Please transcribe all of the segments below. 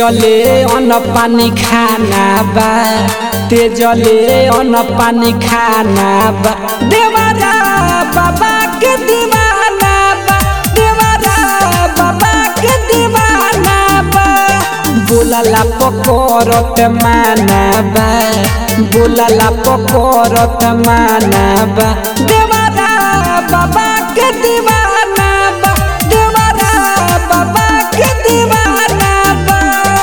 तेजले अन्न पानी खाना बा तेजले अन्न पानी खाना बा देवरा बाबा के दीवाना बा देवरा बाबा के दीवाना बा बोलला पकड़त माना बा बोलला पकड़त माना बा देवरा बाबा के दीवाना बा देवरा बाबा के दीवाना बा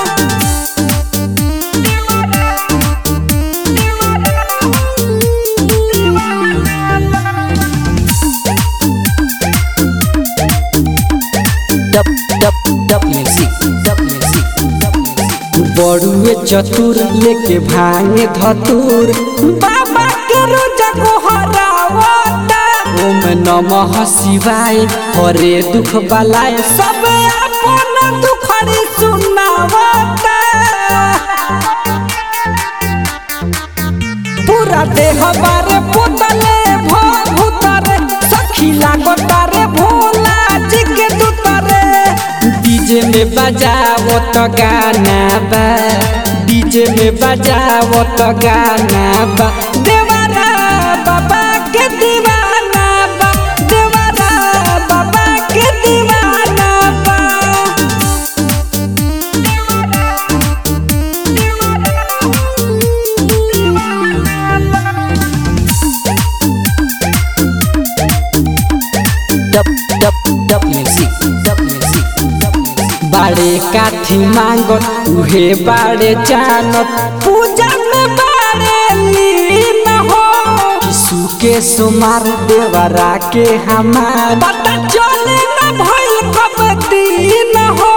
Dub dub dub music. Dub music. Dub music. बड़ुए चतुर लेके भांगे धतुर बाबा के रोजा को हरावता ओम नमः शिवाय हरे दुख बलाय सब अपन दुखड़ी सुनावता पूरा देह बारे पुतले भूतरे सखी लागता रे भोला जी के दुतरे डीजे में बजावो तो गाना बा डीजे में बजावो तो गाना बा देवरा बाबा के दीवाना बा देवरा बाबा के दीवाना बा Dub dub dub music. Dub music. Dub music. बाड़े काठी मांगत उहे बाड़े जानत पूजा में बाड़े लीन हो यीशु के सुमार देवरा के हमार पता चले न भइल कब दिन हो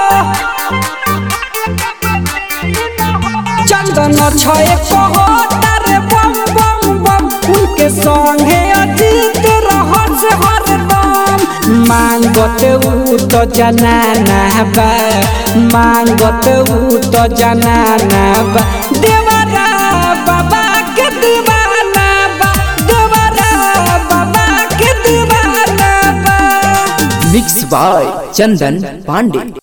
चंदन छए कहो तारे बम बम बम उनके संगे अजीत रहस हरदम मांगत ऊ तो जनाना बा मांगत ऊ तो जनाना बा देवरा बाबा के दीवाना बा देवरा बाबा के दीवाना बा Mixed by Chandan Pandey.